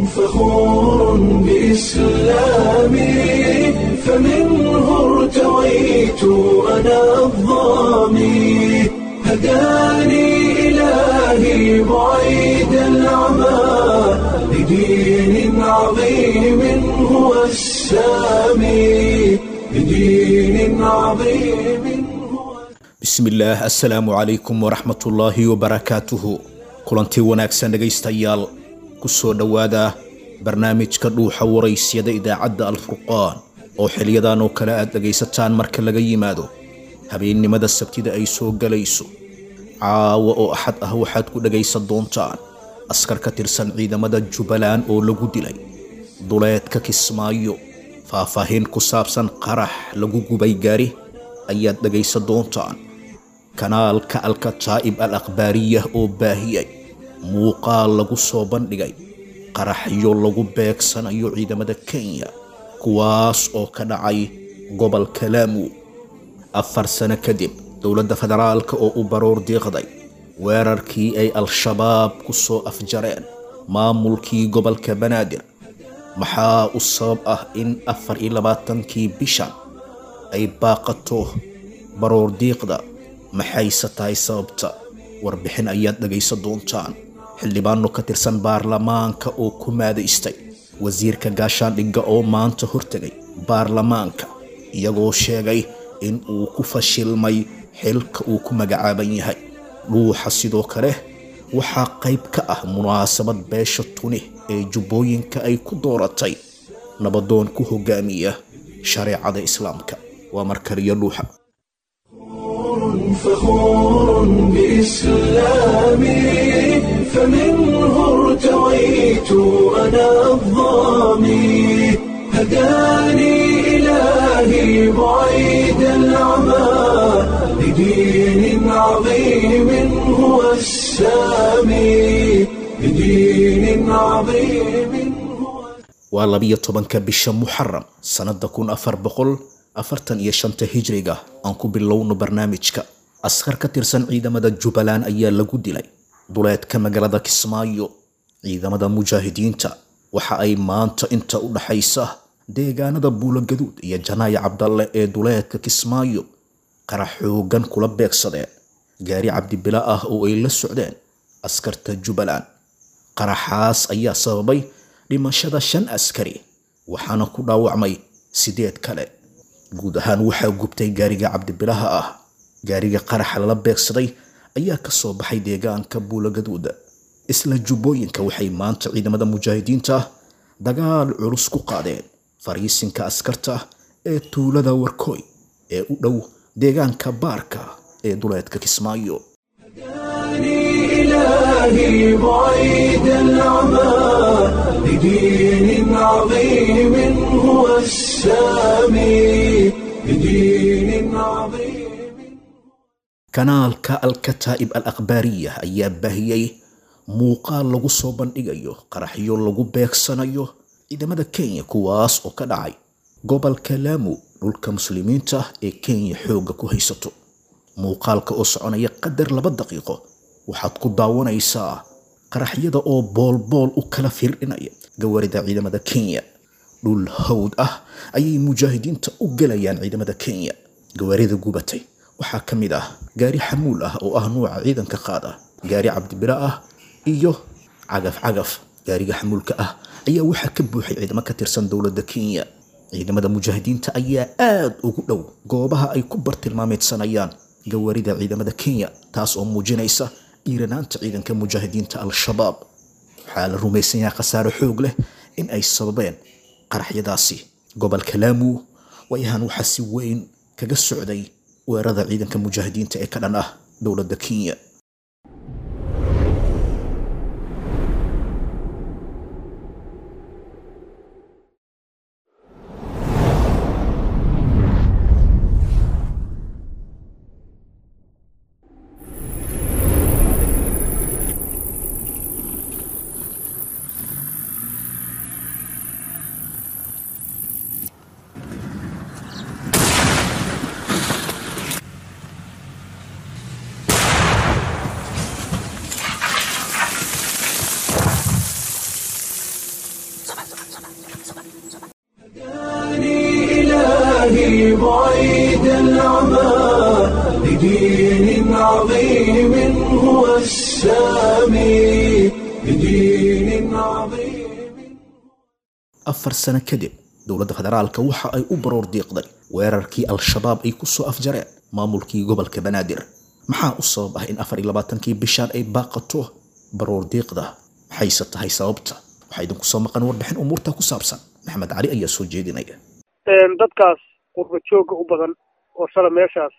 فخور بإسلامي فمنه ارتويت أنا الظامي هداني إلهي بعيد العمى لدين عظيم هو السامي لدين عظيم هو bismillaah assalaamu calaykum waraxmatullaahi wabarakaatuhu kulantii wanaagsan dhegaystayaal ku soo dhowaada barnaamijka dhuuxa waraysyada idaacadda alfurqaan oo xiliyadan oo kale aad dhegaysataan marka laga yimaado habeennimada sabtida ay soo galayso caawa oo axad ah waxaad ku dhegaysan doontaan askar ka tirsan ciidamada jubbaland oo lagu dilay duleedka kismaayo faahfaahin ku saabsan qarax lagu gubay gaari ayaad dhegaysan doontaan kanaalka alkataa'ib al akhbaariyah oo baahiyay muuqaal lagu soo bandhigay qaraxyo lagu beegsanayo ciidamada kenya kuwaas oo ka dhacay gobolka laamu afar sano kadib dowladda federaalka oo u baroor diiqday weerarkii ay al-shabaab ku soo afjareen maamulkii gobolka banaadir maxaa u sabab ah in afar iyo labaatankii bishan ay baaqato baroor diiqda maxayse tahay sababta warbixin ayaad dhegaysan doontaan xildhibaano ka tirsan baarlamaanka oo ku maadaystay wasiirka gaashaandhigga oo maanta hortegay baarlamaanka iyagoo sheegay in uu ku fashilmay xilka uu ku magacaaban yahay dhuuxa sidoo kale waxaa qayb ka ah munaasabad beesha tuni ee jubbooyinka ay ku dooratay nabadoon ku hogaamiya shareecada islaamka waa markaliyo dhuuxa فخور بإسلامي فمنه ارتويت أنا الظامي هداني إلهي بعيد العمى لدين عظيم هو السامي لدين عظيم هو waa labiyo tobanka bisha muxaram sannada kun afar boqol afartan iyo shanta hijriga aan ku bilowno barnaamijka askar ka tirsan ciidamada jubbaland ayaa lagu dilay duleedka magaalada kismaayo ciidamada mujaahidiinta waxa ay maanta inta u dhaxaysa deegaanada buulogaduud iyo janaayo cabdalle ee duleedka kismaayo qarax xoogan kula beegsadeen gaari cabdibila ah oo ay la socdeen askarta jubbaland qaraxaas ayaa sababay dhimashada shan askari waxaana ku dhaawacmay sideed kale guud ahaan waxaa gubtay gaariga cabdibilaha ah gaariga qaraxa lala beegsaday ayaa ka soo baxay deegaanka buulagaduuda isla jubbooyinka waxay maanta ciidamada mujaahidiinta dagaal culus ku qaadeen fariisinka askarta ee tuulada warkooy ee u dhow deegaanka baarka ee duleedka kismaayo هداني إلهي بعيد العمى لدين عظيم هو السامي لدين عظيم kanaalka alkataa'ib al akhbaariya ayaa baahiyey muuqaal lagu soo bandhigayo qaraxyo lagu beegsanayo ciidamada kenya kuwaas oo ka dhacay gobolka laamu dhulka muslimiinta ee kenya xoogga ku haysato muuqaalka oo soconaya qadar laba daqiiqo waxaad ku daawanaysaa qaraxyada oo boolbool u kala firdhinaya gawarida ciidamada kenya dhul hawd ah ayay mujaahidiinta u gelayaan ciidamada kenya gawaarida gubatay waxaa ka mid ah gaari xamuul ah oo ah nuuca ciidanka qaada gaari cabdibila ah iyo cagaf cagaf gaariga xamuulka ah ayaa waxaa ka buuxay ciidamo ka tirsan dowladda kenya ciidamada mujaahidiinta ayaa aad ugu dhow goobaha ay ku bartilmaameedsanayaan gawaarida ciidamada kenya taas oo muujinaysa dhiiranaanta ciidanka mujaahidiinta al-shabaab waxaa la rumaysan yahay khasaaro xoog leh in ay sababeen qaraxyadaasi gobolka laamu waayahan waxaa si weyn kaga socday weerarada ciidanka mujaahidiinta ee ka dhan ah dowladda kenya بدين عظيم afar sano kadib dowladda federaalka waxa ay u baroor diiqday weerarkii al-shabaab ay ku soo afjareen maamulkii gobolka banaadir maxaa u sabab ah in afar iyo labaatankii bishaan ay baaqato baroor diiqda maxayse tahay sababta waxaa idinku soo maqan warbixin umuurta ku saabsan maxamed cali ayaa soo jeedinaya dadkaas qurba joogga u badan oo shala meeshaas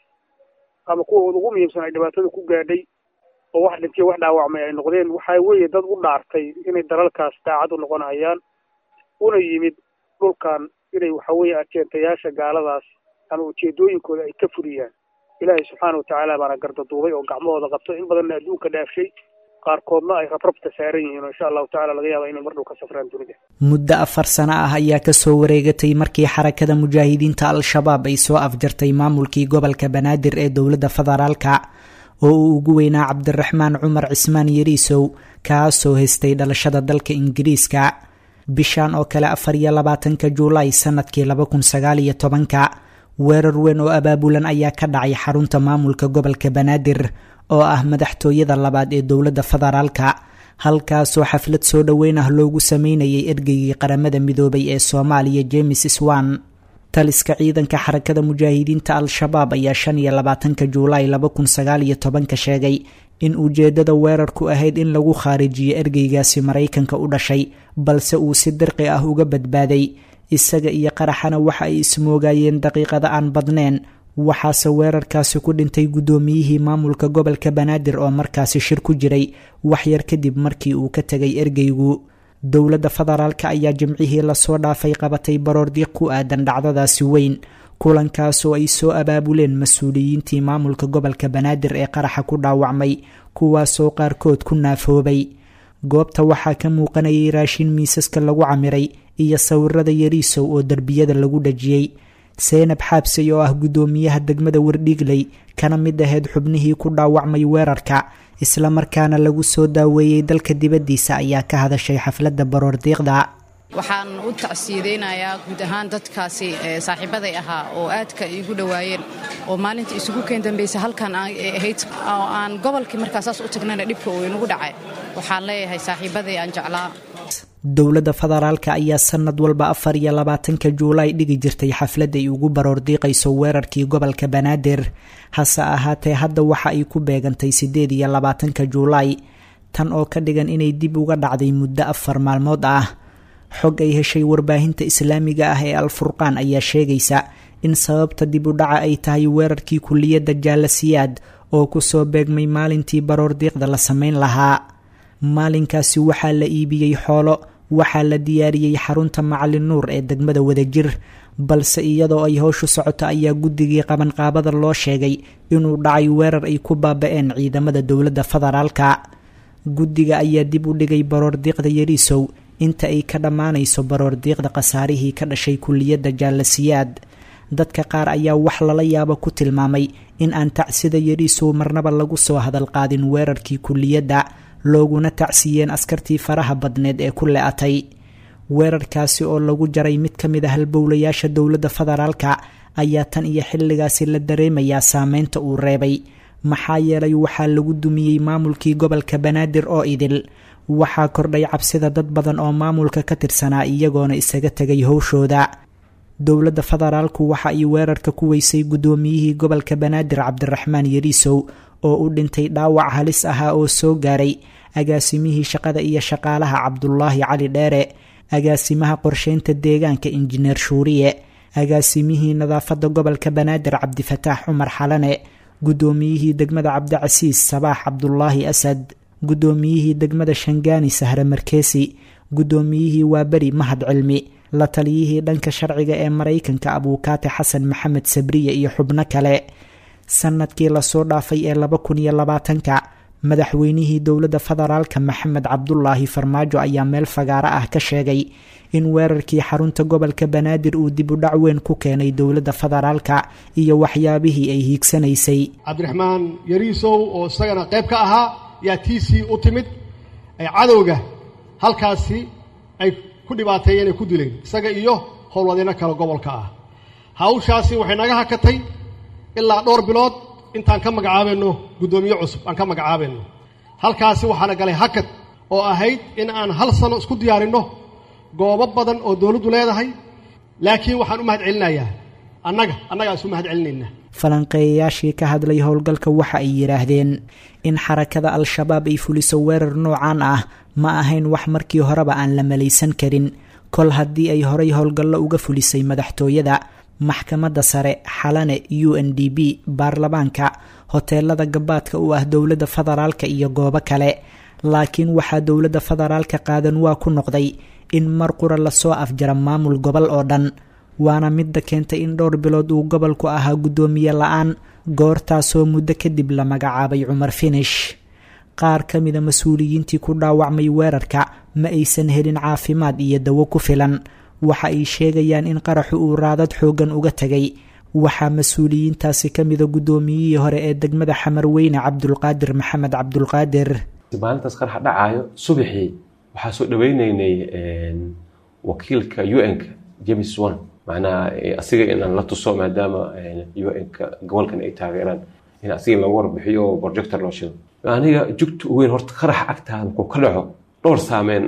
ama kuwooda ugu muhiimsan ay dhibaatada ku gaadhay oo wax dhintiyo wax dhaawacmay ay noqdeen waxaa weeye dad u dhaartay inay dalalkaas daacad u noqonayaan una yimid dhulkan inay waxa weeye ajeentayaasha gaaladaas ama ujeedooyinkooda ay ka fuliyaan ilaahay subxaana watacaala baana gardaduubay oo gacmahooda qabto in badanna adduunka dhaafshay qaarkoodna ay rabrabta saaran yihiin oo insha allahu tacala laga yaaba inay mar dhow ka safraan dunida muddo afar sano ah ayaa kasoo wareegatay markii xarakada mujaahidiinta al-shabaab ay soo afjartay maamulkii gobolka banaadir ee dowladda federaalka oo uu ugu weynaa cabdiraxmaan cumar cismaan yariisow kaasoo haystay dhalashada dalka ingiriiska bishan oo kale afar iyo labaatanka juulaay sanadkii laba kun sagaal iyo tobanka weerar weyn oo abaabulan ayaa ka dhacay xarunta maamulka gobolka banaadir oo ah madaxtooyada labaad ee dowladda federaalka halkaasoo xaflad soo dhoweyn ah loogu sameynayay ergeygii qaramada midoobay ee soomaaliya james swan taliska ciidanka xarakada mujaahidiinta al-shabaab ayaa shan iyo labaatanka juulaay laba kun sagaal iyo tobanka sheegay in ujeedada weerarku ahayd in lagu khaarijiyo ergeygaasi maraykanka u dhashay balse uu si dirqi ah uga badbaaday isaga iyo qaraxana waxa ay ismoogayeen daqiiqada aan badneen waxaase weerarkaasi ku dhintay guddoomiyihii maamulka gobolka banaadir oo markaasi shir ku jiray waxyar kadib markii uu ka tegay ergeygu dowladda federaalka ayaa jimcihii lasoo dhaafay qabatay baroordiiq ku aadan dhacdadaasi weyn kulankaasoo ay soo abaabuleen mas-uuliyiintii maamulka gobolka banaadir ee qaraxa ku dhaawacmay kuwaasoo qaarkood ku naafoobay goobta waxaa ka muuqanayay raashin miisaska lagu camiray iyo sawirada yariisow oo derbiyada lagu dhajiyey seenab xaabsey oo ah guddoomiyaha degmada wardhiigley kana mid ahayd xubnihii ku dhaawacmay weerarka isla markaana lagu soo daaweeyey dalka dibaddiisa ayaa ka hadashay xafladda baroordiiqda waxaan u tacsiideynayaa guud ahaan dadkaasi saaxiibaday ahaa oo aadka iigu dhowaayeen oo maalinta isugu keen dambaysa halkan ahayd oo aan gobolkii markaasaas u tagnana dhibka uu inagu dhacay waxaan leeyahay saaxiibaday aan jeclaa dowladda federaalka ayaa sanad walba afar iyo labaatanka juulaay dhigi jirtay xaflad ay ugu baroordiiqayso weerarkii gobolka banaadir hase ahaatee hadda waxa ay ku beegantay siddeed iyo labaatanka juulaay tan oo ka dhigan inay dib uga dhacday muddo afar maalmood ah xog ay heshay warbaahinta islaamiga ah ee al-furqaan ayaa sheegaysa in sababta dib u dhaca ay tahay weerarkii kuliyadda jaalasiyaad oo kusoo beegmay maalintii baroordiiqda la sameyn lahaa maalinkaasi waxaa la iibiyey xoolo waxaa la diyaariyey xarunta macalin nuur ee degmada wadajir balse iyadoo ay howshu socoto ayaa guddigii qabanqaabada loo sheegay inuu dhacay weerar ay ku baaba-een ciidamada dowladda federaalka guddiga ayaa dib u dhigay baroordiiqda yariisow inta ay ka dhammaanayso baroordiiqda khasaarihii ka dhashay kuliyadda jaalasiyaad dadka qaar ayaa wax lala yaabo ku tilmaamay in aan tacsida yariisow marnaba lagu soo hadalqaadin weerarkii kuliyadda looguna tacsiyeen askartii faraha badneed ee ku le-atay weerarkaasi oo lagu jaray mid ka mid a halbowlayaasha dowladda federaalka ayaa tan iyo xilligaasi la dareemayaa saameynta uu reebay maxaa yeelay waxaa lagu dumiyey maamulkii gobolka banaadir oo idil waxaa kordhay cabsida dad badan oo maamulka ka tirsanaa iyagoona isaga tegay howshooda dowladda federaalku waxa ay weerarka ku weysay guddoomiyihii gobolka banaadir cabdiraxmaan yariisow oo u dhintay dhaawac halis ahaa oo soo gaaray agaasimihii shaqada iyo shaqaalaha cabdulaahi cali dheere agaasimaha qorsheynta deegaanka injineer shuuriye agaasimihii nadaafadda gobolka banaadir cabdifataax cumar xalane guddoomiyihii degmada cabdicasiis sabaax cabdulaahi asad guddoomiyihii degmada shangaani sahre markeesi guddoomiyihii waaberi mahad cilmi la taliyihii dhanka sharciga ee maraykanka abuukaate xasan maxamed sabriye iyo xubno kale sanadkii lasoo dhaafay ee laba kun iyo labaatanka madaxweynihii dowladda federaalka maxamed cabdulaahi farmaajo ayaa meel fagaaro ah ka sheegay in weerarkii xarunta gobolka banaadir uu dib u dhac weyn ku keenay dowladda federaalka iyo waxyaabihii ay hiigsanaysay cabdiraxmaan yariisow oo isagana qayb ka ahaa yaa tiisii u timid ay cadowga halkaasi ay ku dhibaateeyeen ay ku dileen isaga iyo howlwadeyno kale gobolka ah hawshaasi waxay naga hakatay ilaa dhowr bilood intaan ka magacaabayno guddoomiye cusub aan ka magacaabayno halkaasi waxaana galay hakad oo ahayd in aan hal sano isku diyaarinno goobo badan oo dowladdu leedahay laakiin waxaan u mahad celinayaa annaga annagaa isu mahad celinaynaa falanqeeyayaashii ka hadlay howlgalka waxa ay yidhaahdeen in xarakada al-shabaab ay fuliso weerar noocan ah ma ahayn wax markii horeba aan la malaysan karin kol haddii ay horay howlgallo uga fulisay madaxtooyada maxkamadda sare xalane u n d b baarlamaanka hoteelada gabaadka u ah dowladda federaalka iyo goobo kale laakiin waxaa dowladda federaalka qaadan waa ku noqday in mar qura lasoo afjara maamul gobol oo dhan waana midda keentay in dhowr bilood uu gobolku ahaa guddoomiye la-aan goortaasoo muddo kadib la magacaabay cumar finish qaar ka mida mas-uuliyiintii ku dhaawacmay weerarka ma aysan helin caafimaad iyo dawo ku filan waxa ay sheegayaan in qaraxu uu raadad xooggan uga tegay waxaa mas-uuliyiintaasi ka mida guddoomiyihii hore ee degmada xamarweyne cabdulqaadir maxamed cabdulqaadir maalintaas qaraxa dhacaayo subaxii waxaa soo dhaweyneynay wakiilka u n-ka james one macnaha asiga inaan la tuso maadaama u n-ka gobolkan ay taageeraan in asiga lagu warbixiyo oo projector loo shido aniga jugta u weyn horta qaraxa agtaada markuu ka dhaco dhowr saameyn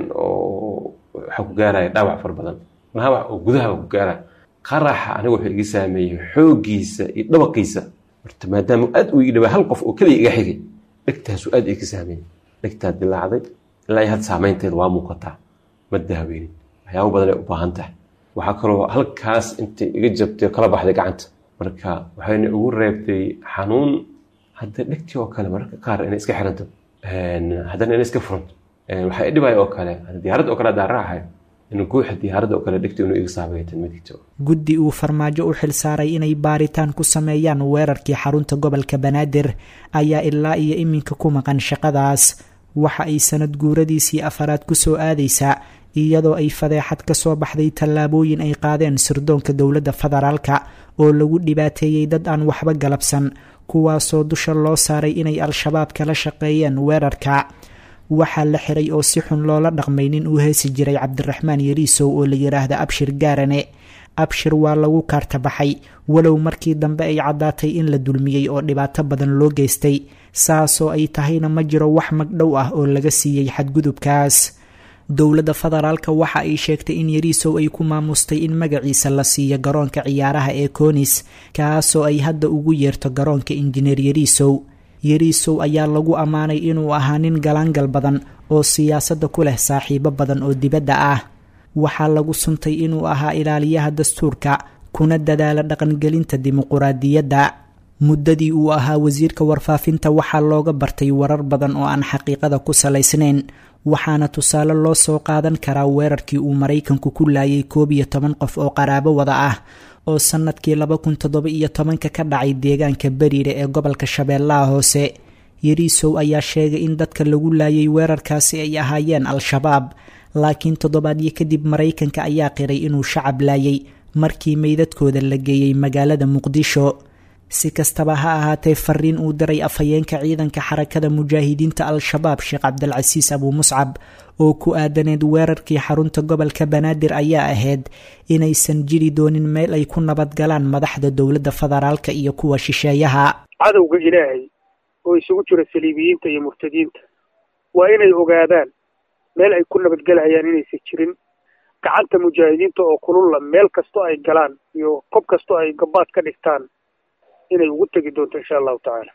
oo waxaa ku gaaraya dhaawac fara badan dhaawac oo gudaha ku gaaraya qaraxa aniga wuxuu iga saameeyey xooggiisa iyo dhabaqiisa horta maadaama aad uu ii dhawaa hal qof oo keliya iga xigay dhegtaasu aad iga saameeyey dhegtaa dilaacday ilaa had saameynteeda waa muuqataa ma daaweynin waxyaabo badan ay u baahan tahay waxaa kaloo halkaas intay iga jabtay kala baxday gacanta marka waxayna ugu reebtay xanuun hadda dhegtii oo kale mararka qaar inay iska xiranto haddana inay iska furanto waxaa i dhibaya oo kale diyaaradda oo kale haddaan raacayo in guuxa diyaaradda oo kale dhegta inuu iga saameeytan ma digto guddi uu farmaajo u xilsaaray inay baaritaan ku sameeyaan weerarkii xarunta gobolka banaadir ayaa ilaa iyo iminka ku maqan shaqadaas waxa ay sanad guuradiisii afaraad ku soo aadaysaa iyadoo ay fadeexad ka soo baxday tallaabooyin ay qaadeen sirdoonka dowladda federaalka oo lagu dhibaateeyey dad aan waxba galabsan kuwaasoo dusha loo saaray inay al-shabaab kala shaqeeyeen weerarka waxaa la xiray oo si xun loola dhaqmay nin uu heesi jiray cabdiraxmaan yariisow oo la yidhaahda abshir gaarane abshir waa lagu kaartabaxay walow markii dambe ay caddaatay in la dulmiyey oo dhibaato badan loo geystay saasoo ay tahayna ma jiro wax magdhow ah oo laga siiyey xadgudubkaas dowladda federaalka waxa ay sheegtay in yariisow ay ku maamustay in magaciisa la siiyo garoonka ciyaaraha ee koonis kaasoo ay hadda ugu yeerto garoonka injineer yariisow yariisow ayaa lagu ammaanay inuu ahaa nin galaangal badan oo siyaasadda ku leh saaxiibo badan oo dibadda ah waxaa lagu suntay inuu ahaa ilaaliyaha dastuurka kuna dadaala dhaqangelinta dimuquraadiyadda muddadii uu ahaa wasiirka warfaafinta waxaa looga bartay warar badan oo aan xaqiiqada ku salaysnayn waxaana tusaale loo soo qaadan karaa weerarkii uu maraykanku ku laayay koob iyo toban qof oo qaraabo wada ah oo sannadkii laba kun toddoba iyo tobanka ka dhacay deegaanka beriire ee gobolka shabeellaha hoose yariisow ayaa sheegay in dadka lagu laayay weerarkaasi ay ahaayeen al-shabaab laakiin toddobaadyo kadib maraykanka ayaa qiray inuu shacab laayay markii meydadkooda la geeyey magaalada muqdisho si kastaba ha ahaatee fariin uu diray afhayeenka ciidanka xarakada mujaahidiinta al-shabaab sheekh cabdilcasiis abuu muscab oo ku aadaneed weerarkii xarunta gobolka banaadir ayaa ahayd inaysan jiri doonin meel ay ku nabadgalaan madaxda dowladda federaalka iyo kuwa shisheeyaha cadowga ilaahay oo isugu jira saliibiyiinta iyo murtadiinta waa inay ogaadaan meel ay ku nabadgelhayaan inaysan jirin gacanta mujaahidiinta oo kululla meel kastoo ay galaan iyo kob kastoo ay gabaad ka dhigtaan inay ugu tegi doonto insha allahu tacaala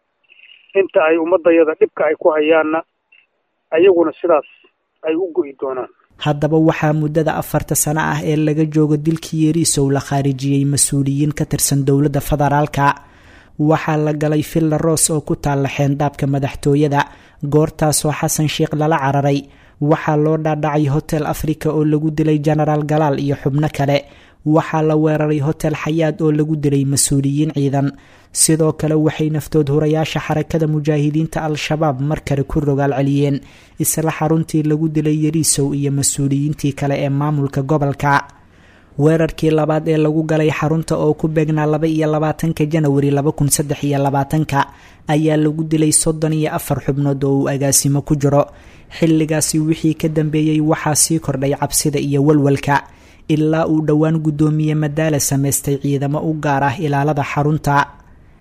inta ay ummadayada dhibka ay ku hayaanna ayaguna sidaas ay u go'i doonaan haddaba waxaa muddada afarta sano ah ee laga joogo dilkii yariisow la khaarijiyey mas-uuliyiin ka tirsan dowladda federaalka waxaa la galay villa roos oo ku taalla xeendaabka madaxtooyada goortaasoo xasan sheikh lala cararay waxaa loo dhaadhacay hotel africa oo lagu dilay genaraal galaal iyo xubno kale waxaa la weeraray hotel xayaad oo lagu dilay mas-uuliyiin ciidan sidoo kale waxay naftood hurayaasha xarakada mujaahidiinta al-shabaab mar kale ku rogaal celiyeen isla xaruntii lagu dilay yariisow iyo mas-uuliyiintii kale ee maamulka gobolka weerarkii labaad ee lagu galay xarunta oo ku beegnaa laba iyo labaatanka janawari laba kun saddex iyo labaatanka ayaa lagu dilay soddon iyo afar xubnood oo uu agaasimo ku jiro xilligaasi wixii ka dambeeyey waxaa sii kordhay cabsida iyo walwalka ilaa uu dhowaan guddoomiye madaala samaystay ciidamo u gaar ah ilaalada xarunta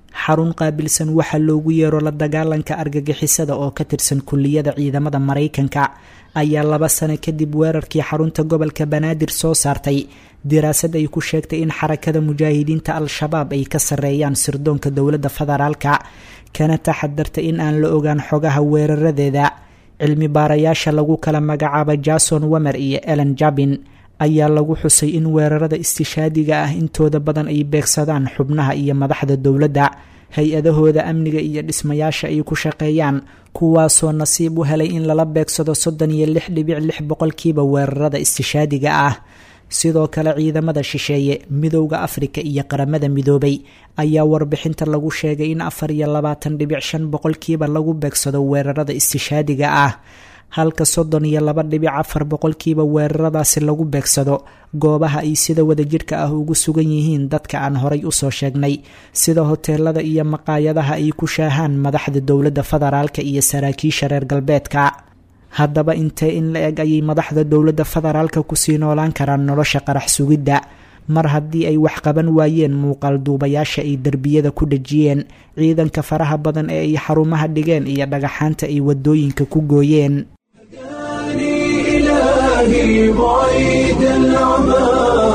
xarun qaabilsan waxaa loogu yeero la dagaalanka argagixisada oo ka tirsan kulliyada ciidamada maraykanka ayaa laba sano kadib weerarkii xarunta gobolka banaadir soo saartay diraasad ay ku sheegtay in xarakada mujaahidiinta al-shabaab ay ka sarreeyaan sirdoonka dowladda federaalka kana taxadarta in aan la ogaan xogaha weeraradeeda cilmi baarayaasha lagu kala magacaaba jason wamer iyo ellen jabin ayaa lagu xusay in weerarada istishaadiga ah intooda badan ay beegsadaan xubnaha iyo madaxda dowladda hay-adahooda amniga iyo dhismayaasha ay ku shaqeeyaan kuwaasoo nasiib u helay in lala beegsado soddon iyo lix dhibic lix boqolkiiba weerarada istishaadiga ah sidoo kale ciidamada shisheeye midowda afrika iyo qaramada midoobay ayaa warbixinta lagu sheegay in afar iyo labaatan dhibic shan boqolkiiba lagu beegsado weerarada istishaadiga ah halka soddon iyo laba dhibic afar boqolkiiba weeraradaasi lagu beegsado goobaha ay sida wadajirka ah ugu sugan yihiin dadka aan horay usoo sheegnay sida hoteelada iyo maqaayadaha ay ku shaahaan madaxda dowladda federaalka iyo saraakiisha reer galbeedka haddaba intee in la eg ayay madaxda dowladda federaalka kusii noolaan karaan nolosha qarax sugidda mar haddii ay wax qaban waayeen muuqaal duubayaasha ay derbiyada ku dhejiyeen ciidanka faraha badan ee ay xarumaha dhigeen iyo dhagaxaanta ay wadooyinka ku gooyeen إلهي بعيد العمى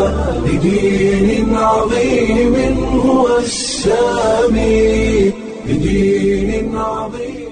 لدين عظيم هو السامي لدين عظيم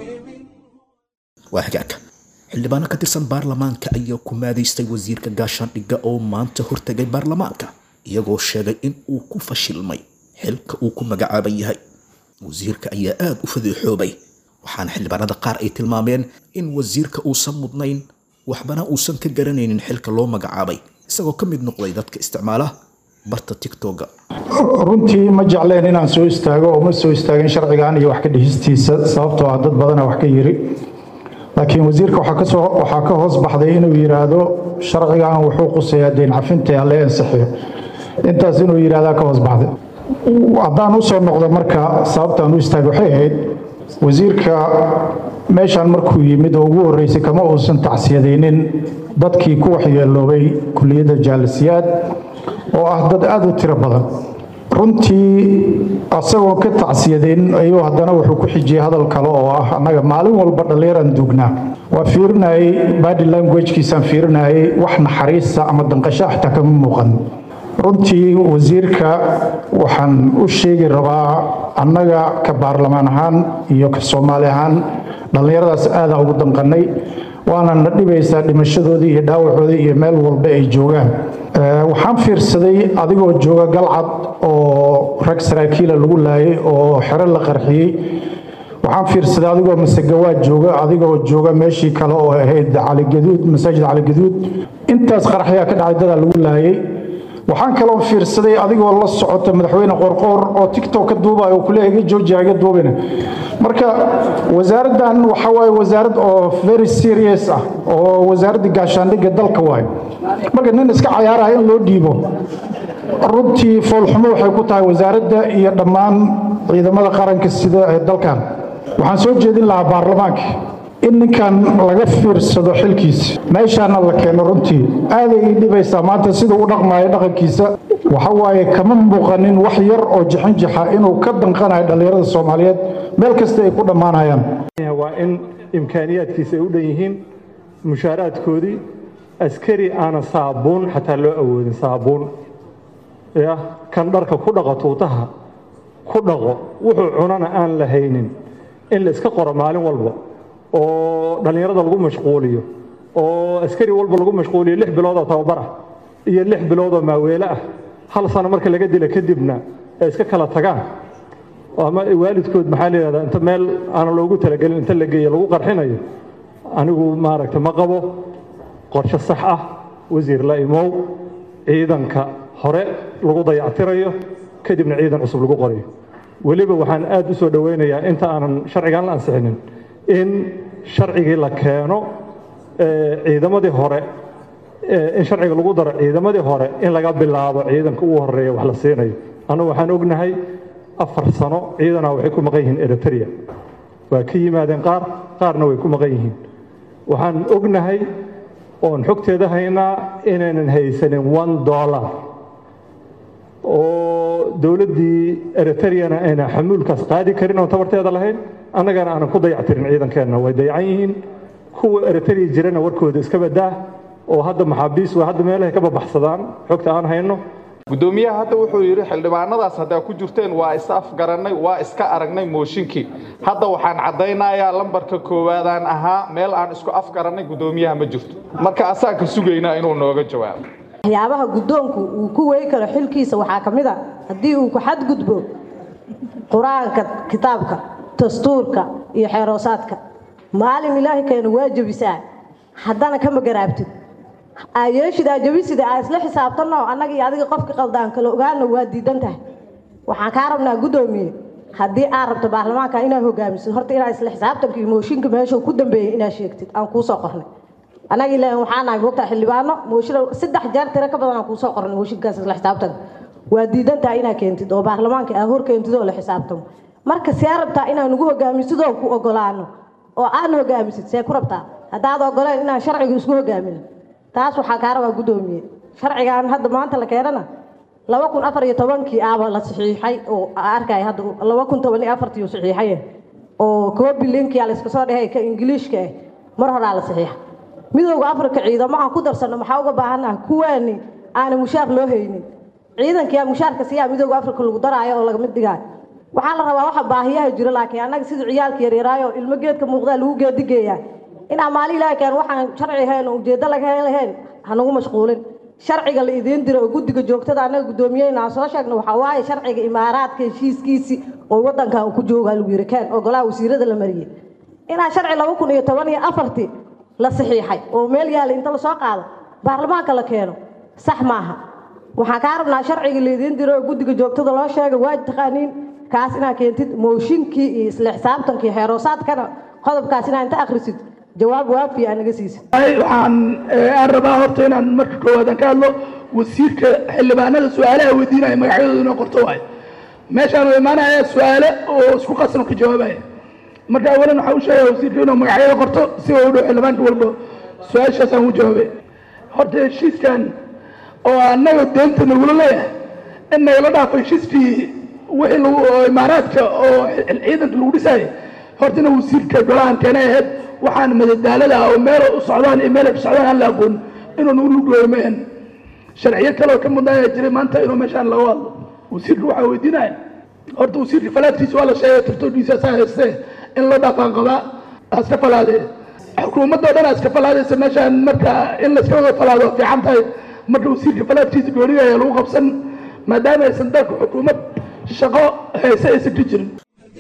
waa hagaagka xildhibaano ka tirsan baarlamaanka ayaa ku maadaystay wasiirka gaashaandhigga oo maanta hortegay baarlamaanka iyagoo sheegay in uu ku fashilmay xilka uu ku magacaaban yahay wasiirka ayaa aada u fadeexoobay waxaana xildhibaanada qaar ay tilmaameen in wasiirka uusan mudnayn waxbana uusan ka garanaynin xilka loo magacaabay isagoo ka mid noqday dadka isticmaala barta tictoga runtii ma jecleen inaan soo istaago oo ma soo istaagin sharcigan iyo wax ka dhihistiisa sababtoo ah dad badana wax ka yiri laakiin wasiirka waxaa kasoo waxaa ka hoos baxday inuu yidhaahdo sharcigan wuxuu quseeyaa deyn cafinta alle ansixiyo intaas inuu yidhahdaa ka hoos baxday haddaan u soo noqdo marka sababtaan u istaagay waxay ahayd wasiirka meeshaan markuu yimid oo ugu horreysay kama uusan tacsiyadaynin dadkii ku waxyeeloobay kuliyadda jaalisiyaad oo ah dad aada u tiro badan runtii asagoo ka tacsiyadayn ayuu haddana wuxuu ku xijiyey hadal kale oo ah annaga maalin walba dhallinyaraan duugnaa waa fiirinayay body languagekiisaan fiirinayay wax naxariista ama danqasho xitaa kama muuqan runtii wasiirka waxaan u sheegi rabaa annaga ka baarlamaan ahaan iyo ka soomaali ahaan dhallinyaradaas aada ugu danqannay waana na dhibaysaa dhimashadoodii iyo dhaawacoodii iyo meel walba ay joogaan waxaan fiirsaday adigoo jooga galcad oo rag saraakiila lagu laayay oo xero la qarxiyey waxaan fiirsaday adigoo masegawaad jooga adigoo jooga meeshii kale oo ahayd caligaduud masaajid caligaduud intaas qaraxyaa ka dhacay dadaa lagu laayay waxaan kaloo fiirsaday adigoo la socota madaxweyne qorqoor oo tictok ka duubaya oo kuleeyahay iga joojiya iga duubina marka wasaaraddan waxa waaye wasaarad oo very serious ah oo wasaaradda gaashaandhigga dalka waaye marka nin iska cayaaraya in loo dhiibo runtii foolxumo waxay ku tahay wasaaradda iyo dhammaan ciidamada qaranka sida ee dalkan waxaan soo jeedin lahaa baarlamaanka in ninkan laga fiirsado xilkiisa meeshaana la keeno runtii aaday ii dhibaysaa maanta sida u dhaqmaayo dhaqankiisa waxa waaye kama muuqanin wax yar oo jixinjixa inuu ka danqanayo dhallinyarada soomaaliyeed meel kasta ay ku dhammaanayaan waa in imkaaniyaadkiisa ay u dhan yihiin mushaaraadkoodii askari aanan saabuun xataa loo awoodin saabuun ya kan dharka ku dhaqo tuutaha ku dhaqo wuxuu cunana aan la haynin in la iska qoro maalin walba oo dhallinyarada lagu mashquuliyo oo askari walba lagu mashquuliyo lix biloodoo tababar ah iyo lix biloodoo maaweele ah hal sano marka laga dila kadibna ay iska kala tagaan ama waalidkood maxaa layihahdaa inta meel aanan loogu talagelin inta la geeyo lagu qarxinayo anigu maaragta ma qabo qorshe sax ah wasiir la imow ciidanka hore lagu dayactirayo kadibna ciidan cusub lagu qorayo weliba waxaan aad u soo dhoweynayaa inta aanan sharcigan la ansixinin in sharcigii la keeno ciidamadii hore in sharciga lagu daro ciidamadii hore in laga bilaabo ciidanka ugu horeeya wax la siinayo annagu waxaan ognahay afar sano ciidanaa waxay ku maqan yihiin eritrea waa ka yimaadeen qaar qaarna way ku maqan yihiin waxaan ognahay oon xogteeda haynaa inaynan haysanin one dollar oo dowladdii eritreana ayna xamuulkaas qaadi karin oon tabarteeda lahayn annagana aanan ku dayactirin ciidankeenna way dayacan yihiin kuwa eritrea jirana warkooda iska badaa oo hadda maxaabiis waa hadda meelahay ka babaxsadaan xogta aan hayno gudoomiyaha hadda wuxuu yidhi xildhibaanadaas haddaa ku jirteen waa is afgarannay waa iska aragnay mooshinkii hadda waxaan caddaynayaa lambarka koowaadaan ahaa meel aan isku afgarannay gudoomiyaha ma jirto marka asaan ka sugaynaa inuu nooga jawaabo waxyaabaha guddoonku uu ku wey karo xilkiisa waxaa ka mid a haddii uu ku xadgudbo qur-aanka kitaabka dastuurka iyo xeeroosaadka maalin ilaahay keena waa jebisaa haddana kama garaabtid aayeeshid aa jebisida aa isla xisaabtanno annaga iyo adiga qofka qaldaan kala ogaana waa diidan tahay waxaan kaa rabnaa guddoomiye haddii aad rabto baarlamaanka inaad hogaamisid horta inaad isla xisaabtanka iyo mooshinka meeshuu ku dambeeyey inaad sheegtid aan kuusoo qornay annaga ilaahi waxaa nahay mogtaa xildhibaano mooshin saddex jeer tiro ka badan aan kuusoo qornay mooshinkaas isla xisaabtanka waa diidan tahay inaad keentid oo baarlamaanka aa hor keentid oo la xisaabtamo marka see rabtaa inaan ugu hogaamisid oo ku ogolaano oo aan hogaamisid see ku rabtaa haddaad ogoleen inaan sharciga isku hogaamino taas waxaa kaa rabaa guddoomiye sharcigan hadda maanta la keenana laba kun afar iyo tobankii aaba la saxiixay oo arkay hadda laba kun toban iyo afartii uu saxiixay oo koobi linkia la iska soo dhahay ka ingiliishka ah mar horaa la saxiixa midowda afrika ciidamo aan ku darsanno maxaa uga baahannaha kuwaani aana mushaar loo haynin ciidankiyaa mushaarka siyaa midowda afrika lagu daraayo oo lagamid dhigaayo waxaa la rabaa waxa baahiyaha jiro laakiin annaga sida ciyaalka yaryaraayo ilmo geedka muuqdaa lagu geedigeeyaa inaa maali ilaahi keen waxaan sharci ahayn oo ujeeddo laga lahayn hanagu mashquulin sharciga la idiin diro oo guddiga joogtada annaga gudoomiyeyna aan soo sheegno waxaa waaye sharciga imaaraadka heshiiskiisii oo waddankan uu ku joogaa lagu yiri keen oo golaha wasiirada la mariyey inaa sharci laba kun iyo toban iyo afartii la saxiixay oo meel yaala inta lasoo qaado baarlamaanka la keeno sax maaha waxaan kaa rabnaa sharciga la idiin diro oo guddiga joogtada loo sheega waa taqaaniin kaas inaad keentid mooshinkii iyo isla xisaabtankii xeeroosaadkana qodobkaas inaa inta akhrisid jawaab waafi aa naga siisid waxaan aan rabaa horta inaan marka koowaad aan ka hadlo wasiirka xildhibaanada su-aalaha weydiinaya magacyadooda inoo qorto waayo meeshaan u imaanaya su-aale oo isku qasan ka jawaabaya marka awalan waxaa u sheegaya wasiirka inuu magacyada qorto si uu dhow xildhibaanka walba su-aashaasaan u jawaabay horta heshiiskan oo annaga deenta nagula leeyahay in nagala dhaafo heshiiskii wixii lagu oo imaaraadka oo ciidanka lagu dhisayay horta ina wasiirka golahan keenay ahayd waxaan madadaalada ah oo meel u socdaan iyo meel ay ku socdaan aan la aqoon inuu nagu lugooyo maahan sharciyo kale oo ka mudnaa jiray maanta inuu meeshaan laga hadlo wasiirka waxaa weydiinaya horta wasiirka falaadkiisa waa la sheegay tirtoodhiisa saa haystee in loo dhaafaan qabaa aska falaadee xukuumadoo dhan aska falaadaysa meeshaan marka in layska wada falaado fiican tahay marka wasiirka falaadkiisa gooniga ayaa lagu qabsan maadaama aysan dalka xukuumad shaqo hayse aysan ka jirin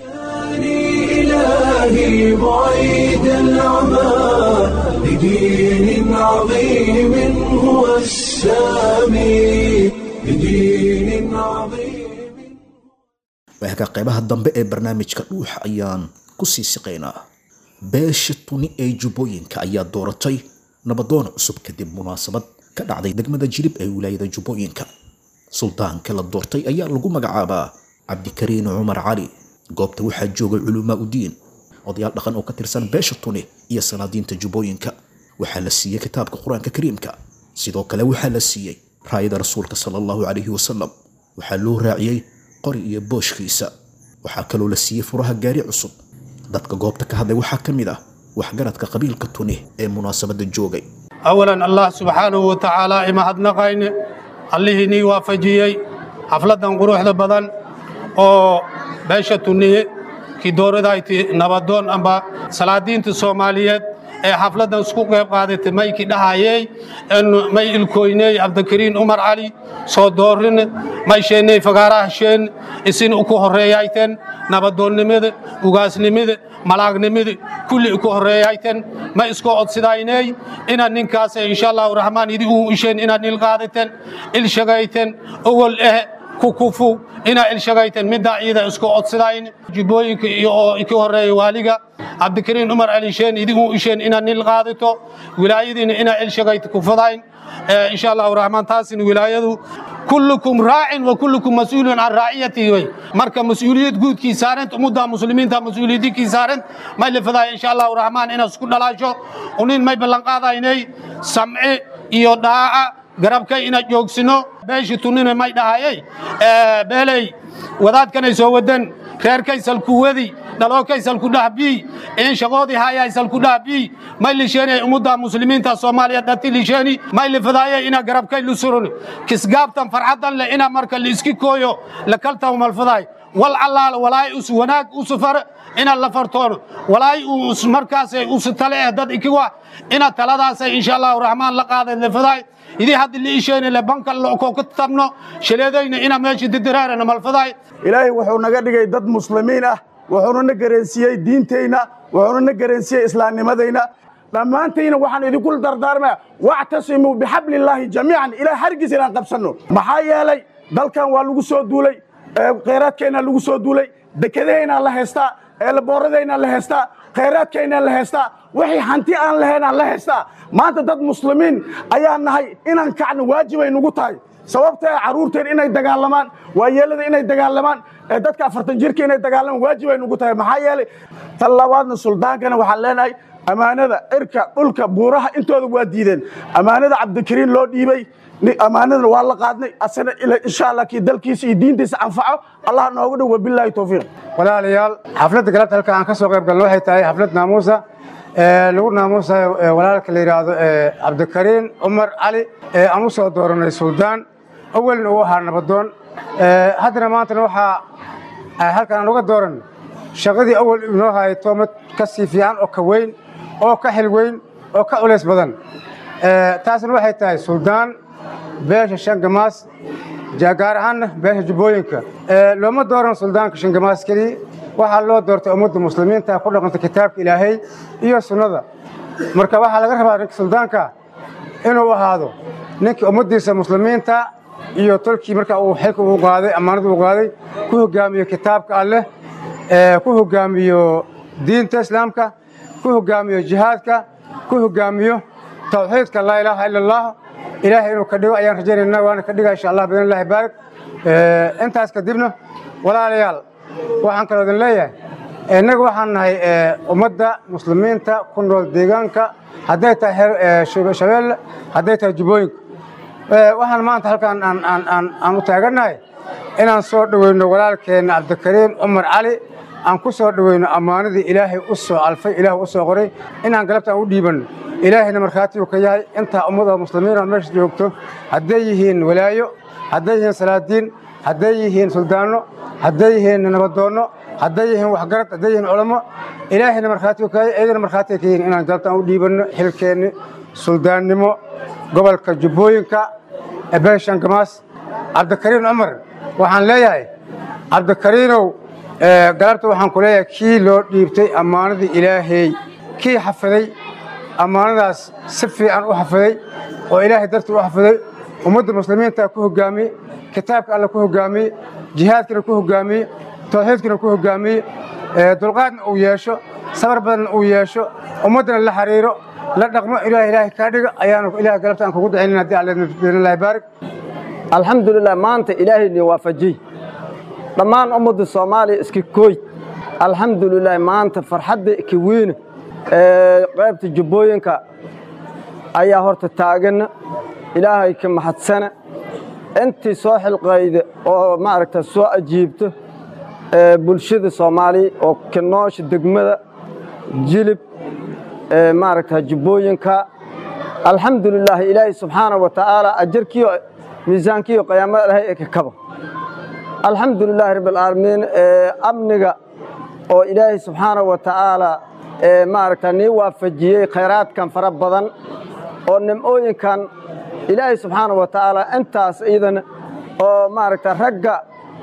إلهي بعيد العمى لدين عظيم هو السامي لدين عظيم waaga qaybaha dambe ee barnaamijka dhuuxa ayaan ku sii siqaynaa beesha tuni ee jubbooyinka ayaa dooratay nabadoon cusub kadib munaasabad ka dhacday degmada jirib ee wilaayada jubbooyinka suldaanka la doortay ayaa lagu magacaabaa cabdikariin cumar cali goobta waxaa joogay culumaa udiin odayaal dhaqan oo ka tirsan beesha tuni iyo salaadiinta jubbooyinka waxaa la siiyey kitaabka qur-aanka kariimka sidoo kale waxaa la siiyey raayada rasuulka sala allahu calayhi wasalam waxaa loo raaciyey qori iyo booshkiisa waxaa kaloo la siiyey furaha gaari cusub dadka goobta ka hadlay waxaa ka mid ah waxgaradka qabiilka tuni ee munaasabadda joogay awalan allah subxaanahu wa tacaala ima hadnaqayne allihii nii waafajiyey xafladdan quruxda badan oo beesha tuniye kii dooradayti nabadoon amba salaadiinta soomaaliyeed ee xafladdan isku qayb qaadatay maykii dhahayey may ilkoyney cabdikariin umar cali soo doorine may sheeney fagaarahasheen isin uku horreeyayten nabadoonnimada ugaasnimada malaagnimada kulli uku horreeyayten ma isku odsidayney inaad ninkaas insha allahu raxmaan idi uu isheen inaad il qaadaten il shagayten owol eh kukufu inaa ilshagayten middaa ciida isku odsidayn jubbooyinka iyo oo ka horreeya waaliga cabdikariin umar alisheen idigu isheen inaad nil qaadato wilaayadiina inaa ilshagayta kufadayn insha allahu raxmaan taasina wilaayadu kullukum raacin wa kullukum mas-uulun can raaciyatihi wey marka mas-uuliyad guudkii saarant ummadda muslimiinta mas-uuliyadinkii saarant may lafadaaya insha allahu raxmaan inaad isku dhalaasho unin may ballanqaadaynay samce iyo dhaaca garabkay ina joogsino beeshii tunnina may dhahayey beeley wadaadkanay soo wadan reerkaysal ku wadi dhalookaysal ku dhahbii in shaqoodii hayaysal ku dhahbii may lisheeni ummadda muslimiinta soomaaliya dhati lisheeni may lifadaaye ina garabkay lusurun kisgaabtan farxadan le ina marka liiski kooyo lakaltan malfadaay wal allaala walaay us wanaag usufar ina la fartoono walaay us markaasay us tale eh dad ikiwa ina taladaasay insha allahu raxmaan la qaaday lifadaay idii haddi liisheeni le banka ko ka tabno shaleedayna ina meesha didiraarana malfadaay ilaahay wuxuu naga dhigay dad muslimiin ah wuxuuna na garansiiyey diintayna wuxuuna na garansiiyey islaamnimadayna dhammaantayna waxaan idinku dardaarmaya wactasimuu bixablillaahi jamiican ilaah hargiis inaan qabsanno maxaa yeelay dalkan waa lagu soo duulay khayraadkeennaa lagu soo duulay dekedahaynaa la haystaa eelabooradayna la haystaa khayraadkaynaa la haystaa wixii hanti aan lahaynaan la haystaa maanta dad muslimiin ayaa nahay inaan kacno waajibay nugu tahay sababtee carruurteen inay dagaalamaan waayeelada inay dagaalamaan dadka afartan jirka inay dagaalamaan waajibay nugu tahay maxaa yeelay tan labaadna suldaankana waxaan leenahay ammaanada cirka dhulka buuraha intooda waa diideen ammaanada cabdikariin loo dhiibey ammaanadana waa la qaadnay asana insha allah kii dalkiisa iyo diintiisa anfaco allah noogu dhow wabilaahi towfiiq walaalayaal xafladda galabta halka aan ka soo qayb galno waxay tahay xaflad naamuusa lagu naamuusayo walaalka la yidhaahdo cabdikariin cumar cali ee aan u soo dooranay suldaan awalna uu ahaa nabadoon haddana maantana waxaa halkan aan uga dooran shaqadii awal inoo hayay toomad ka sii fiican oo ka weyn oo ka xil weyn oo ka culays badan taasna waxay tahay suldaan beesha shangamaas gaar ahaanna beesha jubbooyinka looma dooran suldaanka shangamaas keliya waxaa loo doortay ummadda muslimiinta ku dhaqanta kitaabka ilaahay iyo sunnada marka waxaa laga rabaa ninka suldaanka inuu ahaado ninkii ummaddiisa muslimiinta iyo tolkii marka uu xilka uu qaaday ammaanada uu qaaday ku hogaamiyo kitaabka alleh ku hogaamiyo diinta islaamka ku hogaamiyo jihaadka ku hogaamiyo tawxiidka laa ilaaha ila allah ilaahay inuu ka dhigo ayaan rajaynaynaa waana ka dhigaa insha allah biidn illahi baarik intaas kadibna walaalayaal waxaan kaloo idin leeyahay innaga waxaan nahay ummadda muslimiinta ku nool deegaanka hadday tahay shabeelle hadday tahay jubbooyinka waxaan maanta halkaan aan u taagannahay inaan soo dhoweyno walaalkeenna cabdikariim cumar cali aan ku soo dhoweyno ammaanadii ilaahay u soo alfay ilaah u soo qoray inaan galabta aan u dhiibanno ilaahayna markhaati uu ka yahay intaa ummadda muslimiina meesha joogto hadday yihiin walaayo hadday yihiin salaadiin hadday yihiin suldaanno hadday yihiin nabadoonno hadday yihiin waxgarad hadday yihiin culamo ilaahayna markhaati uu ka yahay iyagana markhaati ay ka yihiin inaan galabta aan u dhiibanno xilkeenni suldaannimo gobolka jubbooyinka beeshan gamaas cabdikariin cumar waxaan leeyahay cabdikariinow galabta waxaan ku leeyahay kii loo dhiibtay ammaanadii ilaahay kii xafiday ammaanadaas si fiican u xafiday oo ilaahay dartii u xafiday ummadda muslimiinta ku hogaamiyey kitaabka alle ku hogaamiyey jihaadkana ku hogaamiyey tawxiidkana ku hogaamiyey dulqaadna uu yeesho sabar badanna uu yeesho ummaddana la xariiro la dhaqmo ilaah ilaahay kaa dhiga ayaanu ilaah galabta aan kugu dacaynin haddii alle biidnillahi baarik alxamdulilah maanta ilaahayni waafajiy dhammaan ummadda soomaaliya iska kooy alxamdulilah maanta farxadda kawiina ee qaybta jubbooyinka ayaa horta taagana ilaahay ka mahadsana intii soo xilqayda oo maaragta soo ajiibto bulshada soomaaliya oo kanoosha degmada jilib maaragta jubbooyinka alxamdulilah ilaahay subxaana wa tacaala ajarkiyo miisaankiyo qiyaamada ilahay ee ka kaba alxamdulilaahi rabbi alcaalamiin amniga oo ilaahay subxaana wa tacaala maaragta nii waafajiyey khayraadkan fara badan oo nimcooyinkan ilaahay subxaana wa tacaala intaas iyadana oo maaragta ragga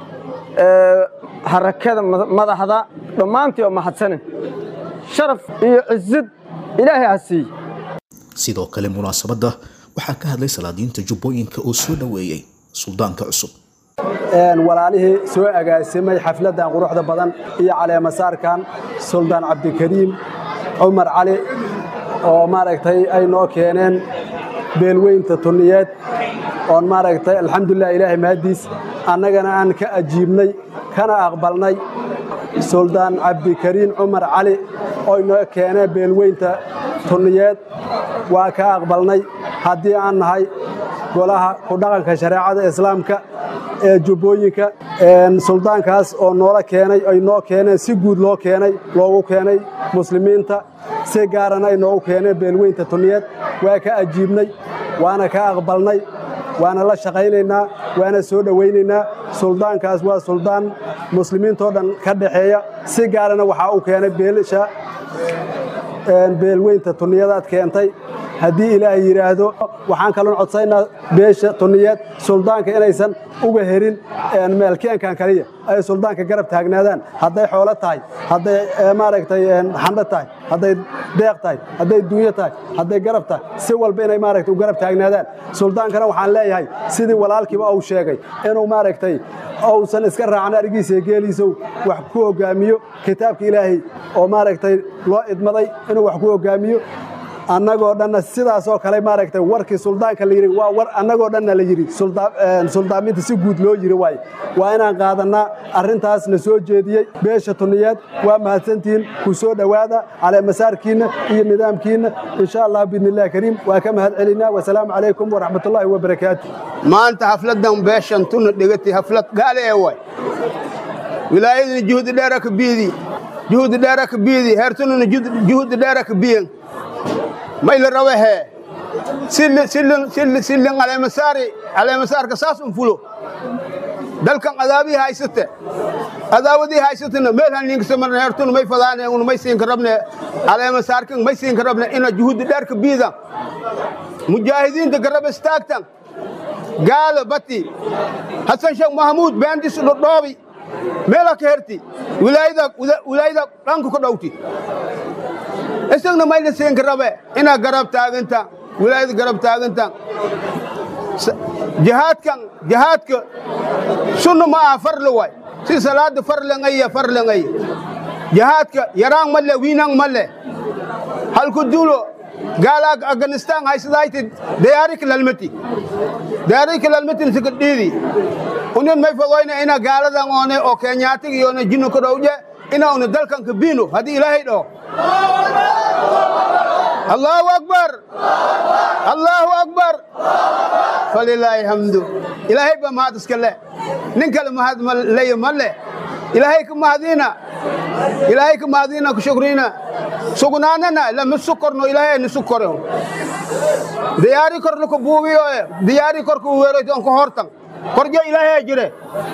harakada madaxda dhammaantii oo mahadsanin sharaf iyo cizid ilaahay ha siiye sidoo kale munaasabadda waxaa ka hadlay salaadiinta jubbooyinka oo soo dhoweeyey suldaanka cusub walaalihii soo agaasimay xafladdan quruxda badan iyo caleemasaarkan suldaan cabdikariim cumar cali oo maaragtay ay noo keeneen beelweynta tunniyeed oon maaragtay alxamdulilah ilaahay mahaddiis annagana aan ka ajiibnay kana aqbalnay suldaan cabdikariin cumar cali oo inoo keeneen beelweynta tunniyeed waa ka aqbalnay haddii aan nahay golaha ku dhaqanka shareecada islaamka ee jubbooyinka suldaankaas oo noola keenay ay noo keeneen si guud loo keenay loogu keenay muslimiinta si gaarana ay noogu keeneen beelweynta tuniyeed waa ka ajiibnay waana ka aqbalnay waana la shaqaynaynaa waana soo dhowaynaynaa suldaankaas waa suldaan muslimiintoo dhan ka dhaxeeya si gaarana waxaa u keenay beelasha beelweynta tuniyadaad keentay haddii ilaahay yidhaahdo waxaan kaloon codsaynaa beesha tuniyeed suldaanka inaysan uga herin meelkeenkan kaliya ay suldaanka garab taagnaadaan hadday xoolo tahay hadday maaragtay xandho tahay hadday deeq tahay hadday duunyo tahay hadday garab tahay si walba inay maaragtay u garab taagnaadaan suldaankana waxaan leeyahay sidii walaalkiiba uu sheegay inuu maaragtay uusan iska raacin arigiisa iyo geeliisow wax ku hoggaamiyo kitaabka ilaahay oo maaragtay loo idmaday inuu wax ku hoggaamiyo annagoo dhanna sidaasoo kale maaragtay warkii suldaanka la yidhi waa war annagoo dhanna la yidhi suldaaminta si guud loo yidhi waaye waa inaan qaadannaa arrintaas la soo jeediyey beesha tuniyeed waa mahadsantihiin ku soo dhowaada caleemasaarkiinna iyo nidaamkiinna insha allah biidnillahi kariim waa ka mahad celinaa wasalaamu calaykum waraxmatullaahi wabarakaatu maanta xafladdan beeshan tuna dhegati xaflad gaale ee way wilaayadina juhdi dheera ka biidi juhdi dheera ka biidi heertununa juhdi dheera ka biyen mayla rawehe sillin caleemasaari caleemasaarka saas un fulo dalkan adaabii haysate adaawadii haysatena meel hanninkasamarna heertuna may fadaane un may siinka rabne caleemasaarkan may siinka rabne ina juhudi dheerka biidan mujaahidiinta garab istaagtan gaalo bati hasan sheekh mahamuud beendis dhodhoobi meela ka herti wilaayada dhanku ka dhowti isagna mayna siinka rabe inaa garab taaganta wilaayada garab taaganta jihaadkan jihaadka sunna ma aha farle waay si salaada farlengaya farlengaya jihaadka yaraan male wiinang male halku duulo gaalaag afganistan haysadayti dayaarik lalmati dayaarik lalmatin sika dhiidi unin may fogoyna ina gaaladan oone oo kenyaatiga iyoona jinno ka dhowje ina una dalkan ka biino haddii ilaahay dhaho allahu akbar allahu akbar falilaahi hamdu ilaahay ba mahad iska le nin kale mahad leyo ma le ilaahay ka mahadiina ilaahay ka mahadiina ku shukriina sugnaanana lama sukorno ilaahay ni sukore diyaari kor luku buubiyo diyaari kor ku weero on ko hortan korjo ilaahay jire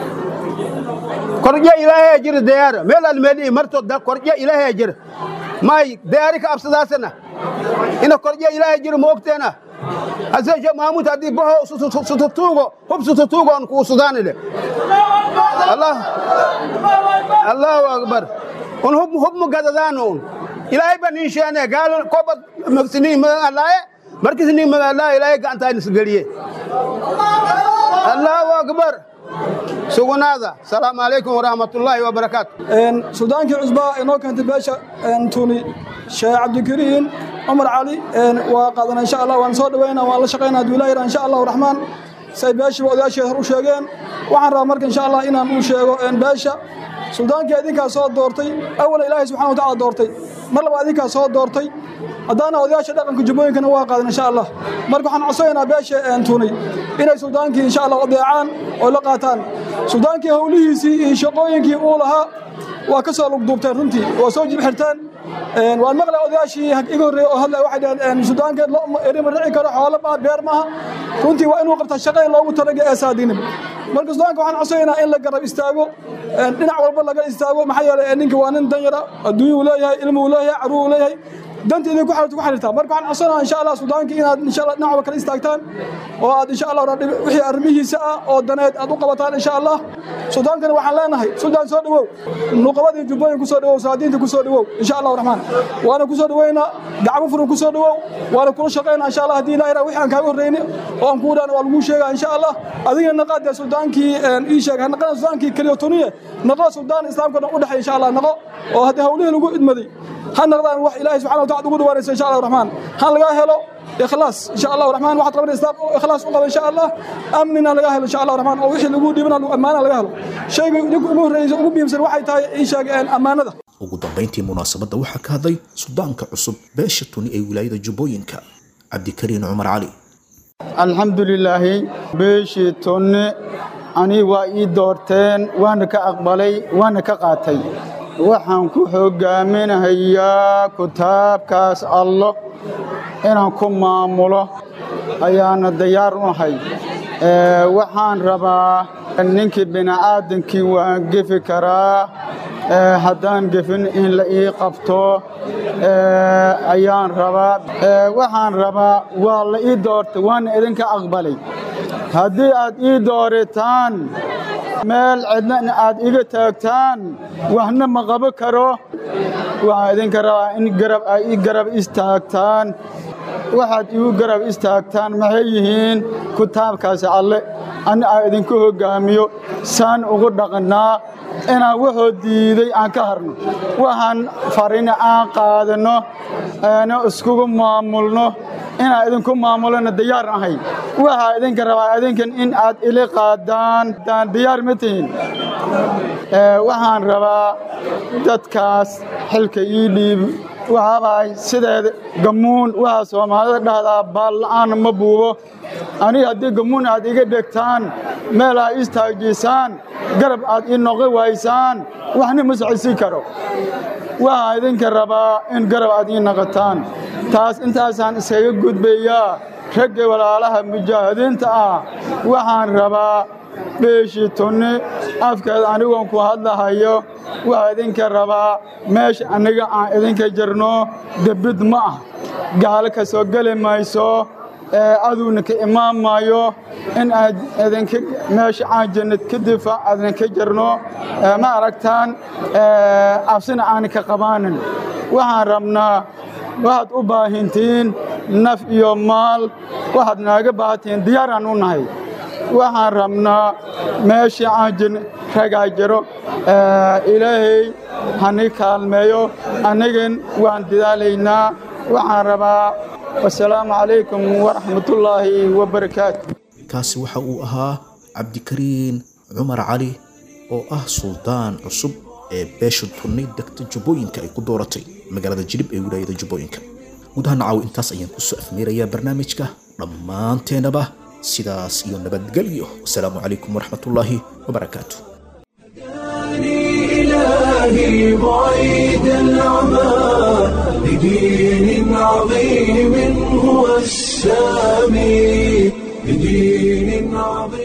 korjo ilaahay jire diyaara meel al meeli marto da korjo ilaahay jire may diyaari ka absadaasana ina korjo ilaahay jire moogteena hasan sheekh mahmud haddii baho sututuugo hub sututuugo on kuu sudaanile allah allahu akbar un hub hub mu gadadaano un ilaahay ba nin sheene gaalo koba magsini magan allaaye markisni magan allaaye ilaahay gacantaa nisgeliye allahu akbar sugnaada asalaamu calaykum waraxmatullaahi wabarakaatu sudaankii cusbaa inoo keentay beesha tuni sheekh cabdikariin cumar cali waa qaadana insha allah waan soo dhaweynaa waan la shaqaynaa hadduu ilaah yidhaha insha allahu raxmaan say beeshiiba odayaasheed hor u sheegeen waxaan rabaa marka insha allah inaan u sheego beesha suldaankii idinkaa soo doortay awala ilaahay subxana wa tacala doortay mar laba idinkaa soo doortay haddaana odayaasha dhaqanka jubbooyinkana waa qaadan insha allah marka waxaan codsanaynaa beesha tunay inay suldaankii insha allah adeecaan oo la qaataan suldaankii howlihiisii iyo shaqooyinkii uu lahaa waa ka soo lugduubteen runtii waa soo jib xirteen waan maqlay odayaashii iga horreeyey oo hadlay waxay dhaheen sudaankeed erima dhici karo xoolo maa beer maaha runtii waa inuu qabtaa shaqadii loogu talaga ee saadinim marka sudaanka waxaan codsanaynaa in la garab istaago dhinac walba laga istaago maxaa yeelay ninka waa nin danyara adduunya uu leeyahay ilmi uu leeyahay caruur uu leeyahay danta idin ku xirta ku xiriirtaa marka waxaan codsanayaa insha allah sudaankii inaad insha allah dhinac walba kala istaagtaan oo aad insha allah wixii arrimihiisa ah oo daneed aad u qabataan insha allah sudaankana waxaan leenahay sudaan soo dhawow nuqabadii jubbooyin ku soo dhawow saadiinta ku soo dhawow insha allahu raxmaan waana ku soo dhaweynaa gacmo furan ku soo dhawow waana kula shaqaynaa insha allah haddii ilaah wixii aan kaaga horreyni oo aan kuu dhaan waa lagu sheegaa insha allah adigana naqaad dee sudaankii ii sheeg ha naqana sudaankii keliya tuniye naqo sudaan islaamka dhan u dhexeeya insha allah naqo oo haddii hawlihii lagu idmaday ha noqdaan wax ilaahay subxana wa tacala ugu dhawaanaysa insha allah raxmaan han lagaa helo ikhlaas insha allah raxmaan waxaad qabanaysa islaam ikhlaas u qaba insha allah amnina laga helo insha allah raxmaan oo wixii lagu dhiibana ammaana laga helo shayga idinku ugu horreeysa ugu muhiimsan waxay tahay ii sheeg ammaanada ugu dambayntii munaasabadda waxaa ka hadlay sudaanka cusub beesha tuni ee wilaayada jubbooyinka cabdikariin cumar cali alxamdulilaahi beeshii tunne ani waa ii doorteen waana ka aqbalay waana ka qaatay waxaan ku hoggaaminahayaa kitaabkaas allo inaan ku maamulo ayaana diyaar u ahay waxaan rabaa ninkii bini'aadankii waan gefi karaa haddaan gefin in la ii qabto ayaan rabaa waxaan rabaa waa la ii doortay waana idinka aqbalay haddii aad ii doorataan meel cidna aad iga taagtaan waxna ma qabo karo waxaan idinka rabaa in garab ay ii garab istaagtaan waxaad igu garab istaagtaan maxay yihiin kitaabkaasi alle ani aan idinku hoggaamiyo saan ugu dhaqannaa inaan wuxuu diiday aan ka harno waxaan farina aan qaadanno aana iskugu maamulno inaan idinku maamulona diyaar ahay waxaa idinka rabaa idinkan in aad ili qaadaan daan diyaar ma tihin waxaan rabaa dadkaas xilka ii dhiib waxaabahay sideeda gammuun waxaa soomaalida dhahdaa baalla'aana ma buubo aniga haddii gammuun aad iga dhegtaan meel aa istaajisaan garab aad ii noqi waysaan waxna ma socodsiin karo waxaa idinka rabaa in garab aad ii noqotaan taas intaasaan iskaga gudbayaa ragga walaalaha mujaahidiinta ah waxaan rabaa beeshii tunni afkeeda anigoon ku hadlahayo waxaa idinka rabaa meesha aniga aan idinka jirno debid ma ah gaalo ka soo geli mayso aduuna ka imaan maayo in aad idinka meesha aan jannad ka difaac adinka jirno ma aragtaan cabsina aan ka qabaanin waxaan rabnaa waxaad u baahintiin naf iyo maal waxaad naaga baahatiin diyaaraan u nahay waxaan rabnaa meeshii aan jin ragaa jiro ilaahay hani kaalmeeyo annigan waan dadaalaynaa waxaan rabaa wasalaamu calaykum waraxmatullaahi wabarakaatu kaasi waxa uu ahaa cabdikariin cumar cali oo ah suldaan cusub ee beesha tunni degta jubbooyinka ay ku dooratay magaalada jilib ee wilaayada jubbooyinka gudaha nacaw intaas ayaan kusoo afmeerayaa barnaamijka dhammaanteenaba sidaas iyo nabadgelyo wasalaamu calaykum waraxmatullaahi wabarakaatu إلهي بعيد العمى لدين عظيم هو السامي لدين عظيم